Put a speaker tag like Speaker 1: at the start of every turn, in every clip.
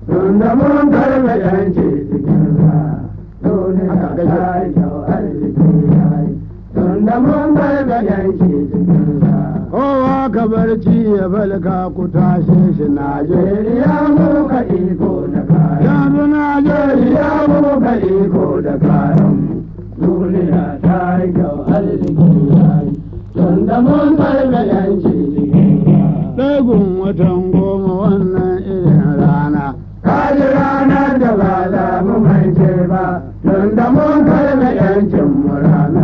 Speaker 1: tunda mun karɓe yanci cikin sa duniya ta yi kyau arziki ya yi tunda mun karɓe yanci cikin sa
Speaker 2: kowa ka barci ya falka ku tashe shi Najeriya
Speaker 1: Najeriya mu ka iko da kayan
Speaker 2: yanzu Najeriya
Speaker 1: Najeriya mu ka iko da kayan duniya ta yi kyau arziki ya yi tunda mun karɓe yanci cikin sa
Speaker 2: ɗagun watan goma wannan irin rana
Speaker 1: Kaji ranar da ba za mu mance ba, tun da mun karɓe yancin mu rana.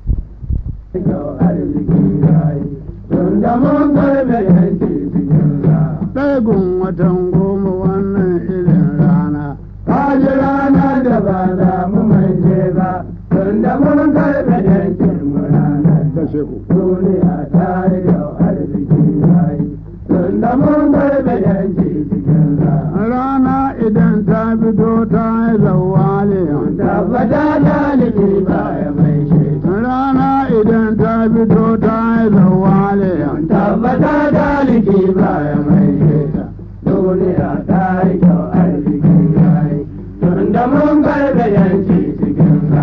Speaker 1: Kyau arziki yayi, tun da mun karɓe yanci cikin sa.
Speaker 2: ɗagun watan goma wannan irin rana
Speaker 1: Kaji ranar da ba za mu mance ba, tun da mun karɓe yancin mu rana.
Speaker 2: da sheku
Speaker 1: Duniya ta yi kyau arziki yayi, tun da mun karɓe yanci cikin sa.
Speaker 2: rana idan ta fito ta yi zawale
Speaker 1: tabbata dalibi ba ya mai shaitan
Speaker 2: rana idan ta fito ta yi zawale
Speaker 1: tabbata dalibi ba ya mai shaitan duniya ta yi kyau arziki ya yi tun da mun karɓe yanci cikin sa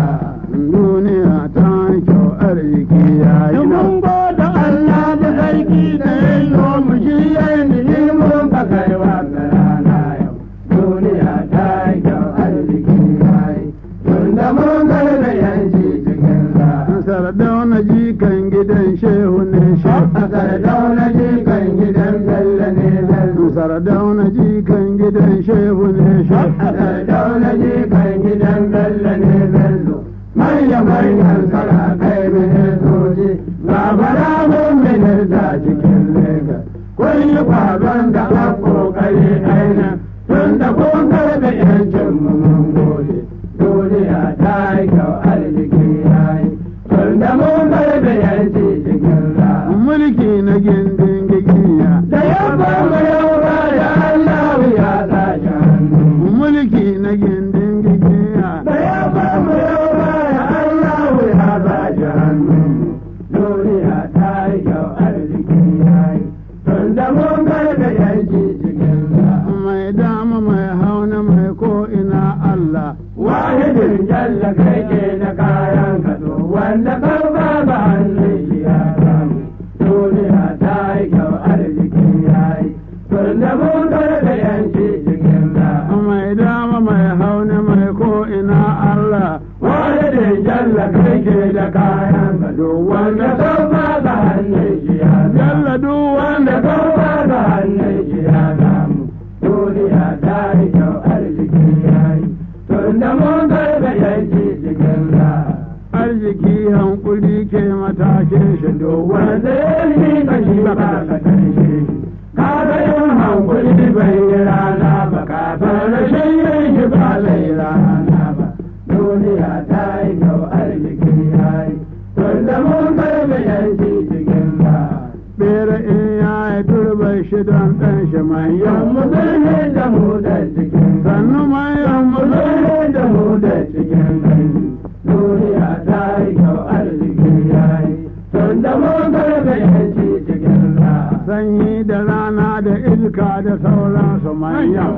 Speaker 2: duniya ta yi kyau arziki ya yi
Speaker 1: mun gode Allah da sarki da ya yi mu shi ya yi mun ka kai wa rana yau duniya ta yi kyau arziki ya yi tun da mun karɓe yanci cikin sa
Speaker 2: sardauna jikan gidan shehu ne shehu
Speaker 1: Sardauna jikan gidan Bello ne Bello.
Speaker 2: sardauna jikan gidan shehu ne shehu
Speaker 1: Sardauna jikan gidan Bello ne Bello. Manya manyan sarakai ministoci, babara mun minista cikin Legas. Kun yi kwaban da a kokari aina, tun da kun karɓe yancin mu mun gode. Duniya ta yi kyau arziki ya yi, tun da mun karɓe yanci cikin ra'a.
Speaker 2: mulki na gindin gigiya
Speaker 1: da yamma mu yaura da Allah ya tashi hannu.
Speaker 2: mulki na gindin gigiya
Speaker 1: Da yamma mu yaura da Allah ya tashi hannu. Duniya ta yi kyau arziki ya yi, tun da mun karɓe yanci cikin sa.
Speaker 2: mai dama mai hauna mai ko ina Allah
Speaker 1: Wahidin jalla kai ke da kayan kaso, wanda kan ba ba hannun shi ya samu. Duniya ta yi kyau arziki ya yi, tun da mun karɓe yanci cikin sa.
Speaker 2: mai dama mai hauna mai ko ina Allah
Speaker 1: wani da jalla kai ke da kayan ka duk wanda kan ba ga hannun shi ya
Speaker 2: jalla duk
Speaker 1: wanda
Speaker 2: wanda
Speaker 1: kan ba ga hannun shi ya samu duniya ta yi kyau arziki ya yi tun da mun karɓe yanci cikin sa
Speaker 2: arziki hankuli ke matashin shi duk
Speaker 1: wanda
Speaker 2: wanda
Speaker 1: ya yi ka shi ba ka karshe ka ga yin hankuli bai yi rana ba ka san rashin yin shi ba zai rana ba duniya ta yi kyau arziki ya yi tun da mun karɓe yanci cikin sa
Speaker 2: bera in ya yi turbar shi don ɗan shi manyan
Speaker 1: yammu zai da mu da cikin
Speaker 2: sannu manyan
Speaker 1: mu zai da mu da cikin gani duniya ta yi kyau arziki ya yi tun da mun karɓe yanci cikin sa
Speaker 2: sanyi da rana da iska da sauransu manyan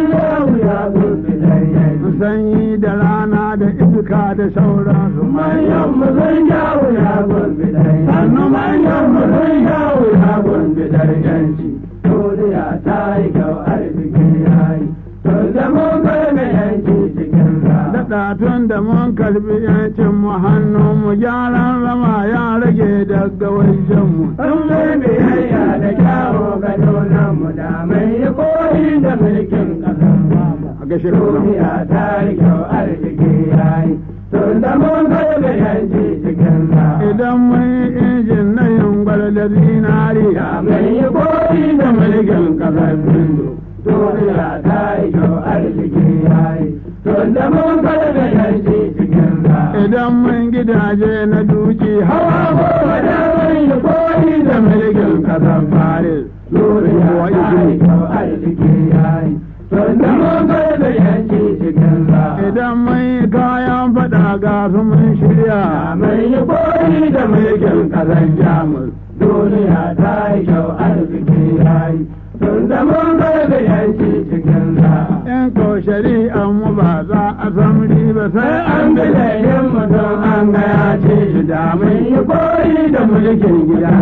Speaker 2: sanyi da rana da iska da sauransu manyan
Speaker 1: Manyan mu zan yawo ya gurbi dai, sannu manyan mu zan yawo ya gurbi dai yanci. Duniya ta yi kyau arziki ya yi, tun da mun karɓe yanci cikin sa.
Speaker 2: daɗa tun da mun karbi yancin mu hannun mu gyaran rama ya rage daga wajen mu
Speaker 1: Sun mai biyayya da kyawo ga donan mu da mai yi koyi da mulkin ƙasar mu.
Speaker 2: a gashe da
Speaker 1: Duniya ta yi kyau arziki ya yi, tun da mun karɓe yanci cikin sa.
Speaker 2: idan mun yi injin na yungwar da zinari
Speaker 1: Da mai yi koyi da mulkin ƙasar Hindu, duniya ta yi kyau arziki ya yi, tun da mun karɓe yanci cikin sa.
Speaker 2: idan mun gidaje na duki
Speaker 1: Hawa
Speaker 2: hawa
Speaker 1: goma da mai yi koyi da mulkin ƙasar Paris, duniya ta yi kyau arziki ya yi, tun da mun karɓe yanci cikin sa.
Speaker 2: idan mun yi kayan faɗa ga su mun shirya
Speaker 1: Da mai yi koyi da mulkin ƙasar Jamus, duniya ta yi kyau arziki ya yi, tun da mun karɓe yanci cikin sa.
Speaker 2: shari'ar mu ba za a san riba sai
Speaker 1: sai
Speaker 2: an
Speaker 1: an
Speaker 2: bi
Speaker 1: bi laifin mutum an ga ya ce shi da mun yi koyi da mulkin gida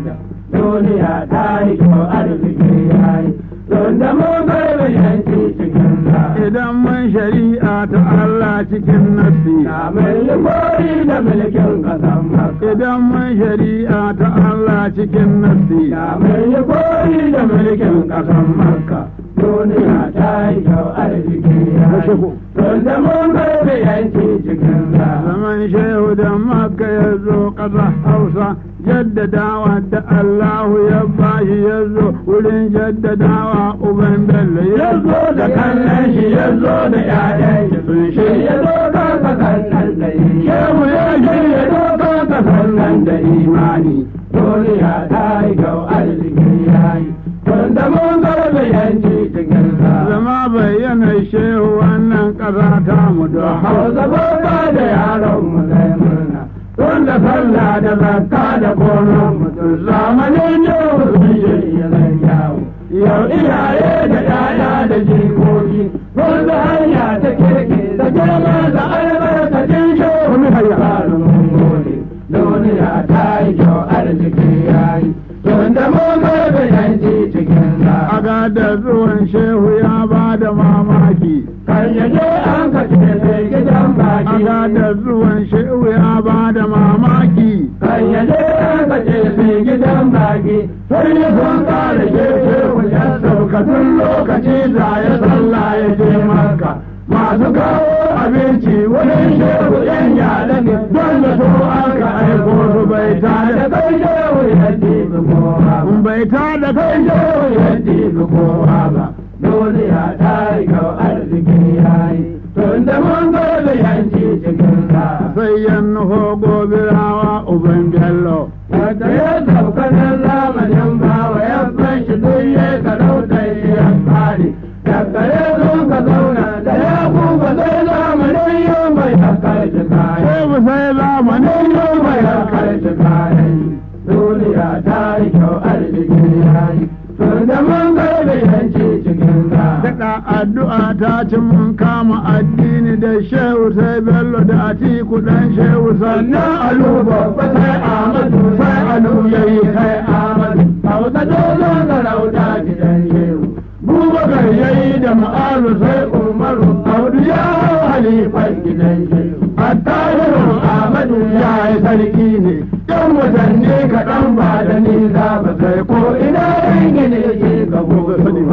Speaker 1: duniya ta yi kyau arziki ya yi don da mun garba yanki cikin sa
Speaker 2: idan mun shari'a ta Allah cikin nasi
Speaker 1: da mun yi koyi da mulkin kasan maka
Speaker 2: idan mun shari'a ta Allah cikin nasi
Speaker 1: da mun yi koyi da mulkin kasan maka duniya ta yi kyau arziki ya yi don da mun garba yanki cikin sa
Speaker 2: zaman shehu da makka ya zo ƙasa hausa jaddadawa da Allahu ya bashi ya zo wurin jaddadawa uban bello ya
Speaker 1: ya zo da kallon shi ya zo da ƴaƴan shi sun shi ya zo ka ka kallon da shehu ya shi ya zo ka ka kallon da imani duniya ta yi kyau arziki ya yi don da mun garba yanci cikin sa
Speaker 2: zama bayyana shehu wannan ƙasa ta mu da
Speaker 1: hausa babba da yaron mu zai murna don da sallah da zakka da gonon mutum zamanin yau sun shirya zan yawo yau iyaye da yaya da jikoki wanda hanya ta kirki da girma da albarkacin shehu tsarin gode duniya ta yi kyau arziki ya yi don da mun garba yanci cikin sa
Speaker 2: aga da zuwan shehu ya ba da mamaki
Speaker 1: kan yaje an ka ce sai gidan baki
Speaker 2: aga da zuwan shehu ya ba da mamaki
Speaker 1: kan yaje an ka ce sai gidan baki sai ya sun kare shehe ya sauka tun lokaci da ya sallah ya je maka masu kawo abinci wurin shehu yan yada ne don da so aka aiko su bai ta da kai shehu ya ɗibi kowa ba
Speaker 2: bai ta da
Speaker 1: kai
Speaker 2: kai
Speaker 1: shehu ya ɗibi kowa ba duniya ta yi kau arziki ya yi tun da mun garba yanci cikin sa
Speaker 2: sai yan nuho gobirawa uban bello
Speaker 1: Wata ya sauka nan zamanin bawa ya ban shi duk ya sarauta ya fari. Daga ya zo ka zauna da ya kuka sai zamanin yau mai ya karshe kayan.
Speaker 2: shehu sai zamanin
Speaker 1: Yau mai ya karshe kayan. Duniya ta yi kyau arziki ya yi. Tun da mun garbe yanci cikin sa.
Speaker 2: Daɗa addu'a ta ci mun kama addini da shehu sai bello da atiku ɗan shehu sannan
Speaker 1: Sannan alu babba sai Ahmadu sai alu yayi sai Ahmadu. Hausa dole sarauta gidan shehu. Bubakar yayi da ma'azu sai Umaru. Audu ya hau halifan gidan shehu. Attahiru Ahmadu ya yi sarki ne. Yan watanni kaɗan ba da nisa ba sai ko ina yin gine ke ga gobe.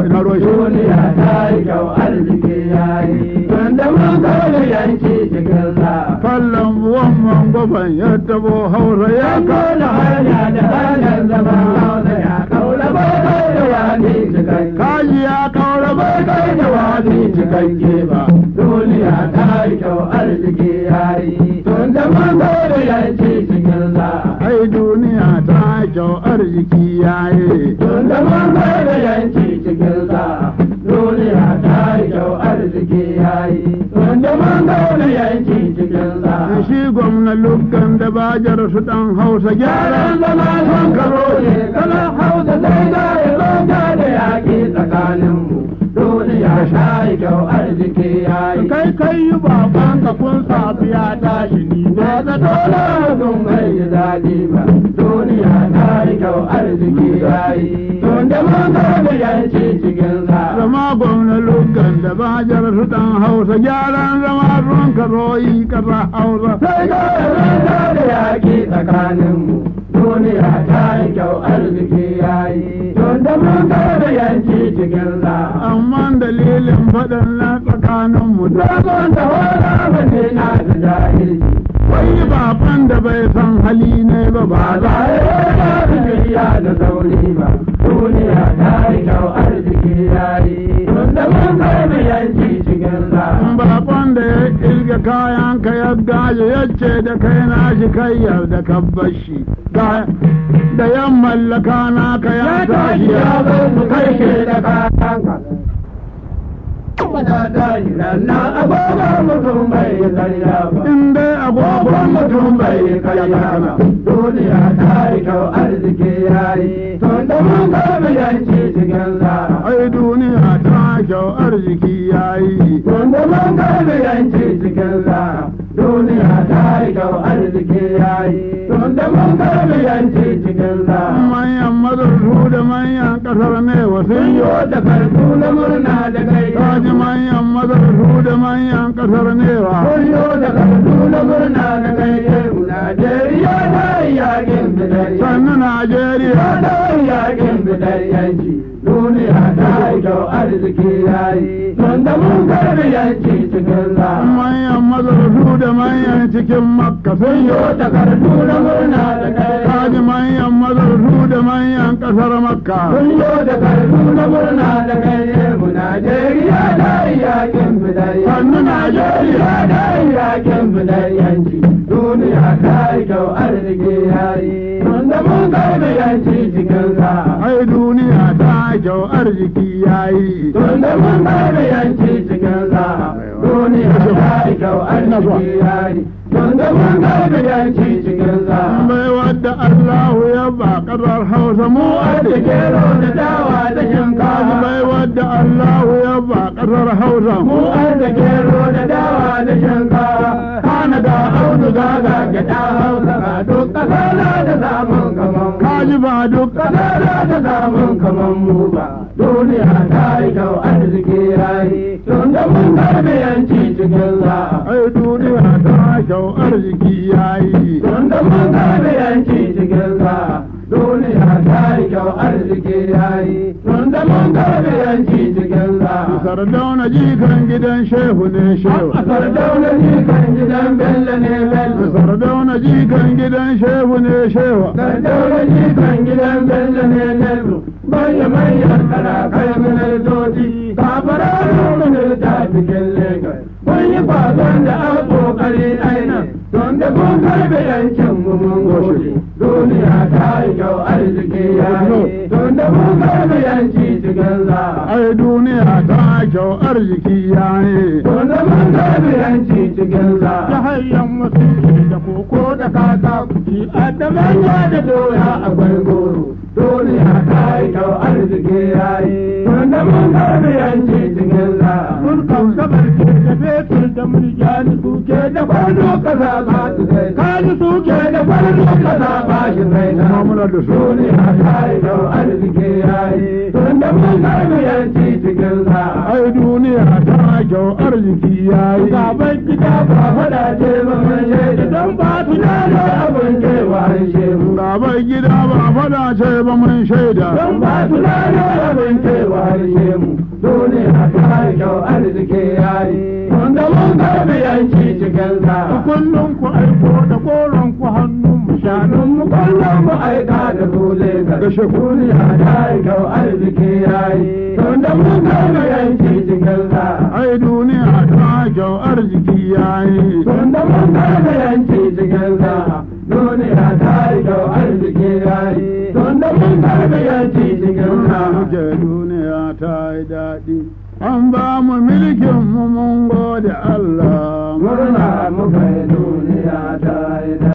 Speaker 1: Duniya ta yi kyau arziki ya yi. Tunda mun kawo yanki cikin sa.
Speaker 2: fallon buwan mangwafan ya tabo hausa ya
Speaker 1: Ya
Speaker 2: ka
Speaker 1: kona hanya da hanyar zama hausa ya kaula bai kai da wani cikakke.
Speaker 2: kaji ya kaura
Speaker 1: Bai
Speaker 2: bai
Speaker 1: kai da wani cikakke ba. Duniya ta yi kyau arziki ya yi. Tun da mun kai da yanci cikin sa.
Speaker 2: ai duniya ta kyau arziki yaye
Speaker 1: Tun da mun kai da yanci cikin sa. Duniya ta yi kyau arziki ya yi. Tun da mun kai da yanci cikin sa.
Speaker 2: shi gwamna lukkan da bajar su dan hausa
Speaker 1: Gyaran
Speaker 2: gyara
Speaker 1: zama son karo ne, kana hausa sai da ya zonta da yaƙi tsakaninmu. Duniya ta yi kyau arziki ya yi.
Speaker 2: kai kai yi baban ka kun safi ya tashi ni
Speaker 1: Ba
Speaker 2: ne
Speaker 1: ta tola sun bai ji daɗi ba. Duniya ta yi kyau arziki ya yi. Tun da mun karɓi yanci cikin sa.
Speaker 2: zama gwamna lukkan da bajar su dan hausa gyaran zama ruwan ka zoyi kasa hausa
Speaker 1: Sai da ya zonta da yaƙi tsakaninmu. Duniya ta yi kyau arziki ya yi. Tun da mun karɓi yanci cikin sa.
Speaker 2: amma dalilin faɗin na tsakanin mu da
Speaker 1: Sabon da wani abin na da jahilci.
Speaker 2: wai baban da bai san hali ne ba ba
Speaker 1: Ba
Speaker 2: za
Speaker 1: za a yi ba su biya da sauri ba. Duniya ta yi kyau arziki ya yi. Tunda mun karbi yanci cikin sa.
Speaker 2: bakon da ya ilga kayan ka ya gaje ya ce da kai na shi kai yarda ka bashi da da yan mallaka na ka ya tashi
Speaker 1: ya
Speaker 2: ya
Speaker 1: zo mu kai shi da kayanka. ta tashi rannan agogon mutum bai yi karya ba
Speaker 2: in dai
Speaker 1: agogon mutum bai yi karya ba duniya ta yi kyau arziki ya yi tun da mun karbi yanci cikin zara
Speaker 2: ai duniya ta kyau arziki yayi
Speaker 1: tun da mun karbi yanci cikin zara duniya ta yi kyau arziki ya yi tun da mun karbi yanci cikin zara
Speaker 2: manyan mazarsu da manyan kasar ne wasu
Speaker 1: sun yi wata kartu na murna da kai
Speaker 2: kaji manyan mazarsu da manyan kasar ne wa
Speaker 1: Kun yi wata kartu na murna da kai Najeriya ta yi yakin fitar yanci
Speaker 2: sannan najeriya
Speaker 1: ta yi yakin fitar yanci duniya ta yi kyau arziki ya yi tun da mun karbi yanci cikin za
Speaker 2: manyan mazarsu da manyan cikin makka sun
Speaker 1: Kun yi
Speaker 2: yi
Speaker 1: wata kartu na murna da kai
Speaker 2: kaji manyan mazarsu da manyan kasar makka
Speaker 1: Kun yi wata kartu na murna da kai mu Najeriya ta yi yakin fitar yanci
Speaker 2: Sannu Najeriya
Speaker 1: ta yi yakin fitar yanci duniya ta yi kyau arziki ya yi tun da mun karbi yanci cikin za
Speaker 2: ai duniya ta kyau arziki yayi
Speaker 1: tun da mun karbi yanci cikin za duniya ta yi kyau arziki ya yi tun da mun karbi yanci cikin za
Speaker 2: bai wadda Allahu ya ba kasar Hausa mu
Speaker 1: da
Speaker 2: arziki
Speaker 1: gero da dawa da
Speaker 2: kaji
Speaker 1: shinkafa
Speaker 2: bai wadda Allahu ya ba kasar Hausa
Speaker 1: mu da gero da dawa da shinkafa kana da auduga ga gyaɗa hausa ga duk ƙasa na da samun kaman mu.
Speaker 2: kaji ba duk
Speaker 1: Kasara ta samun kaman mu ba, duniya ta yi kyau arziki ya yi, tun da mun karbi yanci cikin za.
Speaker 2: ai duniya ta kyau arziki yayi
Speaker 1: Tun da mun karbi yanci cikin za, duniya ta yi kyau arziki ya yi, tun da mun karbi yanci cikin za.
Speaker 2: sardauna jikan gidan shehu ne shehu
Speaker 1: A sardauna ni kan gidan Bello ne Bello.
Speaker 2: sardauna jikan gidan shehu ne shehu
Speaker 1: Sardauna ni kan gidan Bello ne Bello. Manya manyan sarakai ministoci, kafararin minista cikin Lagos. Mun yi kwason da an kokari aina, don da mun karbe yancin mu mun gode. Duniya ta yi kyau arziki ya yi, don da mun karbe yanci cikin za.
Speaker 2: ai duniya ta kyau arziki yayi
Speaker 1: Don da mun karbe yanci cikin za.
Speaker 2: ta hanyar wasu da koko da kaka kuki
Speaker 1: a da manya da doya akwai goro duniya ta yi kyau arziki ya yi wanda mun karbi yanci cikin za
Speaker 2: mun kan gabar ke da fetur da murjani suke
Speaker 1: ke da kwano kasa ba su sai
Speaker 2: kaji suke
Speaker 1: ke da kwano kasa ba shi sai na
Speaker 2: Kuma muna da su.
Speaker 1: duniya ta yi kyau arziki ya yi wanda mun karbi yanci cikin za
Speaker 2: ai duniya ta kyau arziki yayi
Speaker 1: gaban gida ba faɗa ce ba mun shaida don ba tunanin abin kewa shehu
Speaker 2: Gabar gida ba fada ce ba mun shaida
Speaker 1: don ba su lana abin cewa harshe mu duniya ta yi kyau arziki ya yi wanda mun karbi yanci cikin sa
Speaker 2: kullum ku aiko da koron ku hannun mu
Speaker 1: shanun mu kullum mu aika da dole ga
Speaker 2: Gashe ku.
Speaker 1: duniya ta yi kyau arziki ya yi wanda mun karbi yanci cikin sa
Speaker 2: ai duniya ta kyau arziki yayi
Speaker 1: wanda mun karbi yanci cikin sa duniya ta yi kyau arziki ya yi wanda mun karbi yanci cikin sa
Speaker 2: muke duniya ta yi daɗi an ba mu milkin mu mun gode Allah
Speaker 1: murna muka yi duniya ta yi